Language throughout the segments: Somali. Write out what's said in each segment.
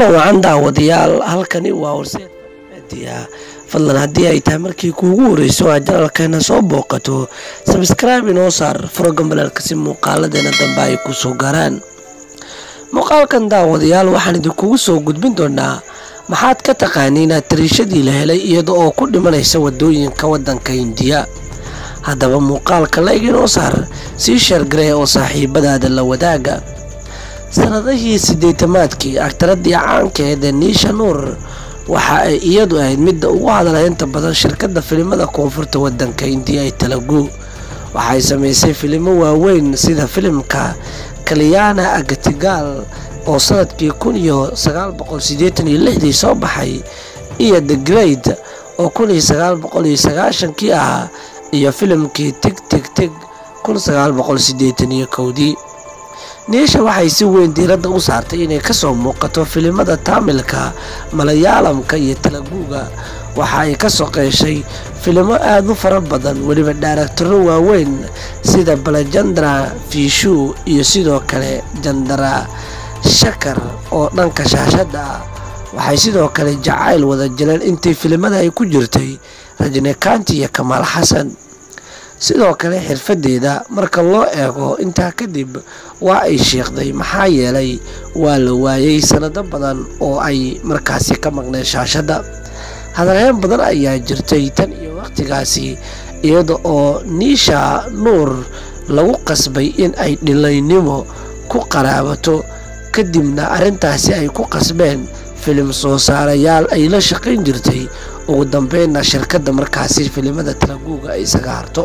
kulan wacan daawadayaal halkani waa horseed media fadlan haddii ay tahay markii kuugu horeyso aa janalkeena soo booqato sabskraibe inoo saar frogan balaalka si muuqaaladeena dambe ay ku soo gaaraan muuqaalkan daawadayaal waxaan idinkugu soo gudbin doonaa maxaad ka taqaaniin atariishadii la helay iyada oo ku dhimanaysa wadooyinka wadanka hindiya haddaba muuqaalka la-eg inoo saar sii sheergaree oo saaxiibadaada la wadaaga sanadihii sideetamaadkii agtaradii caankeed ee niisha nuur waxa ay iyadu ahayd midda ugu hadalhaynta badan shirkadda filimada koonfurta wadanka hindiya ee talagu waxay samaysay filimo waaweyn sida filimka kalyaana agatigaal oo sanadkii kun iyo sagaal boqol sideetan iyo lixdii soo baxay iyo the grade oo kun iyo sagaal boqol iyo sagaashankii ahaa iyo filimkii tig tig tig kun sagaal boqol sideetan iyo kowdii niisha waxay si weyn diiradda u saartay inay kasoo muuqato filimada taamilka malayaalamka iyo talaguuga waxa ay ka soqeeshay filimo aada u fara badan weliba dhaaraktarro waaweyn sida balajandra fiishu iyo sidoo kale jandara shakar oo dhanka shaashadda ah waxay sidoo kale jacayl wada jireen intii filimada ay ku jirtay rajnekanti iyo kamaal xasan sidoo kale xirfadeeda marka loo eego intaa kadib waa ay sheekhday maxaa yeelay waa la waayay sanado badan oo ay markaasi ka maqneen shaashadda hadalheen badan ayaa jirtay tan iyo waqtigaasi iyada oo niisha nuur lagu qasbay in ay dhilaynimo ku qaraabato kadibna arrintaasi ay ku qasbeen filim soo saarayaal ay la shaqayn jirtay ugu dambeynna shirkadda markaasi filimada talaguuga ay isaga harto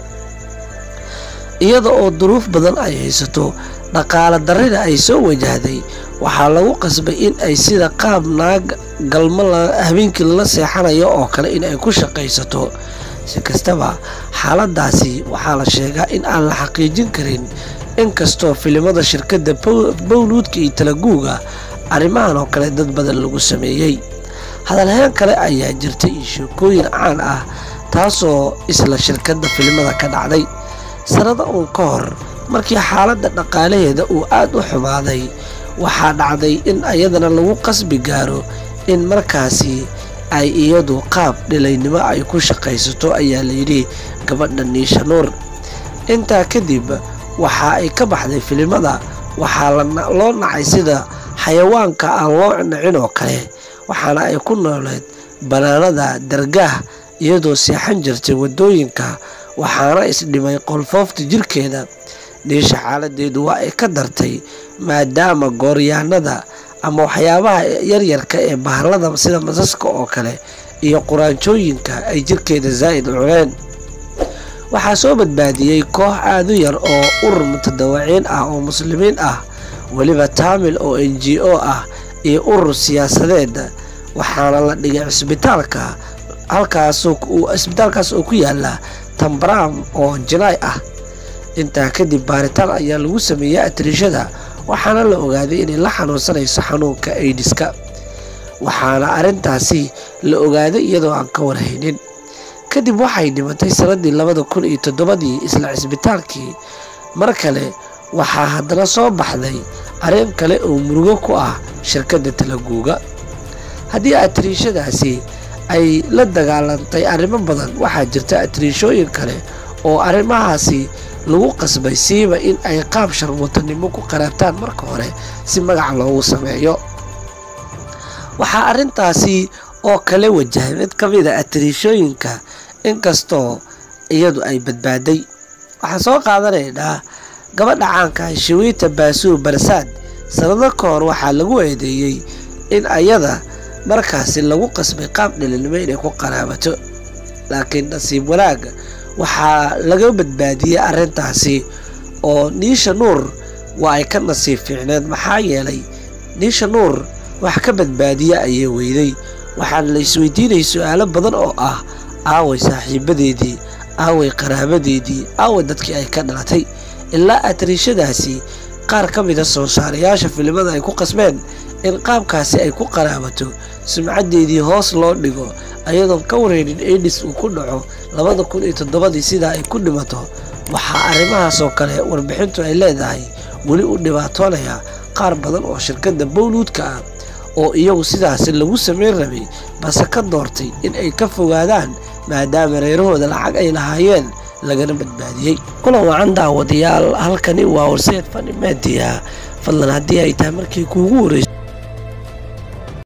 iyada oo duruuf badan ay haysato dhaqaale darrida ay soo wajahday waxaa lagu qasbay in ay sida qaab naag galmo habeenkii lala seexanayo oo kale in ay ku shaqaysato si kastaba xaaladaasi waxaa la sheegaa in aan la xaqiijin karin inkastoo filimada shirkadda bowluudka iyo talaguuga arrimahan oo kale dad badan lagu sameeyey hadalheen kale ayaa jirtay iyo sheekooyin caan ah taasoo isla shirkadda filimada ka dhacday sanado uun ka hor markii xaaladda dhaqaalaheeda uu aada u xumaaday waxaa dhacday in ayadana lagu qasbi gaaro in markaasi ay iyadu qaab dhilaynimo ay ku shaqaysato ayaa layidhi gabadha niisha nuur intaa kadib waxa ay ka baxday filimada waxaa loo nacay sida xayawaanka aan loo nacin oo kale waxaana ay ku nooleed banaanada dargaah iyadoo seexan jirtay wadooyinka waxaana isdhimay qolfoofta jirkeeda niisha xaaladeedu waa ay ka dartay maadaama gooryaanada ama waxyaabaha yaryarka ee bahalada sida masaska oo kale iyo quraanjooyinka ay jirkeeda zaa'id cuneen waxaa soo badbaadiyey koox aada u yar oo urur mutadawaciin ah oo muslimiin ah weliba taamil oo n g o ah iyo urur siyaasadeed waxaana la dhigay cisbitaalka halkaascisbitaalkaas oo ku yaala tambram oo jinaay ah intaa kadib baaritaan ayaa lagu sameeyey atriishada waxaana la ogaaday inay la xanuunsanayso xanuunka aidiska waxaana arrintaasi la ogaaday iyadoo aan ka warhaynin kadib waxay dhimatay sanadii labada kun iyo toddobadii isla cisbitaalkii mar kale waxaa haddana soo baxday arrin kale oo murugo ku ah shirkadda talaguuga haddii atriishadaasi ay la dagaalantay arrimo badan waxaa jirta atriishooyin kale oo arrimahaasi lagu qasbay siiba in ay qaab sharmuutanimo ku qaraabtaan marka hore si magac loogu sameeyo waxaa arrintaasi oo kale wajahay mid ka mid a atriishooyinka inkastoo iyadu ay badbaaday waxaan soo qaadanaynaa gabadha caanka shawiita baasuur barsaad sanado ka hor waxaa lagu eedeeyey in ayada markaasi lagu qasbay qaab dhilinimo inay ku qaraabato laakiin nasiib wanaag waxaa laga badbaadiyey arrintaasi oo niisha nuur waa ay ka nasiib fiicneed maxaa yeelay niisha nuur wax ka badbaadiya ayay weyday waxaana la isweydiinayay su-aalo badan oo ah aaway saaxiibadeedii aaway qaraabadeedii aaway dadkii ay ka dhalatay ilaa atriishadaasi qaar ka mida soo saarayaasha filimada ay ku qasbeen in qaabkaasi ay ku qaraabato sumcadeedii hoos loo dhigo ayadoon ka wareynin aidis uu ku dhaco labada kun iyo toddobadii sidaa ay ku dhimato waxaa arrimahaas oo kale warbixintu ay leedahay weli u dhibaatoonaya qaar badan oo shirkadda bowluudka ah oo iyagu sidaasi lagu samayn rabay balse ka doortay in ay ka fogaadaan maadaama reerahooda lacag ay lahaayeen lagana badbaadiyey kulan wacan daawadayaal halkani waa horseed fani media fadlan haddii ay tahay markii kuugu horreysay